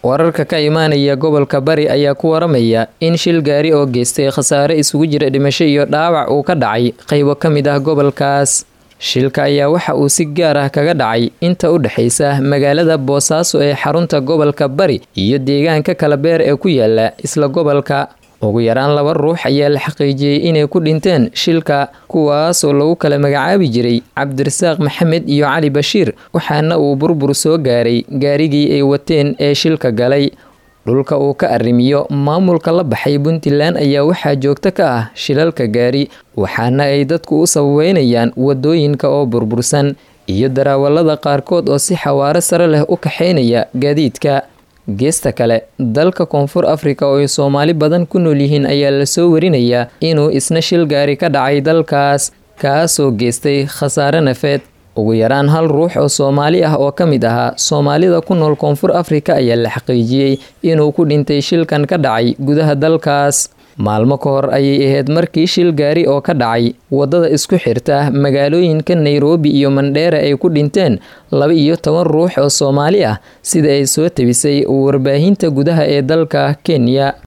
wararka ka imaanaya gobolka bari ayaa ku waramaya in shil gaari oo geystay khasaare isugu jira dhimasho iyo dhaawac uu ka dhacay qaybo ka mid ah gobolkaas shilka ayaa waxa uu si gaar ah kaga dhacay inta u dhexaysa magaalada boosaaso ee xarunta gobolka bari iyo deegaanka kalabeer ee ku yaala isla gobolka ugu yaraan laba ruux ayaa la xaqiijiyey inay ku dhinteen shilka kuwaas oo lagu kala magacaabi jiray cabdirasaaq maxamed iyo cali bashiir waxaana uu burbur soo gaaray gaarigii ay wateen ee shilka galay dhulka uu ka arrimiyo maamulka la baxay puntland ayaa waxaa joogto ka ah shilalka gaari waxaana ay dadku u sababeynayaan wadooyinka oo burbursan iyo darawallada qaarkood oo si xawaaro sare leh u kaxaynaya gaadiidka geesta kale dalka koonfur afrika oo ay soomaali badan ku nool yihiin ayaa lasoo warinayaa inuu isna shil gaari ka dhacay dalkaas kaasoo geystay khasaare nafeed ugu yaraan hal ruux oo soomaali ah oo ka mid ahaa soomaalida ku nool koonfur afrika ayaa la xaqiijiyey inuu ku dhintay shilkan ka dhacay gudaha dalkaas maalmo ka hor ayay ahayd markii shil gaari oo ka dhacay waddada isku xirta magaalooyinka nairobi iyo mandheera ay ku dhinteen laba iyo toban ruux oo soomaali ah sida ay soo tabisay warbaahinta gudaha ee dalka kenya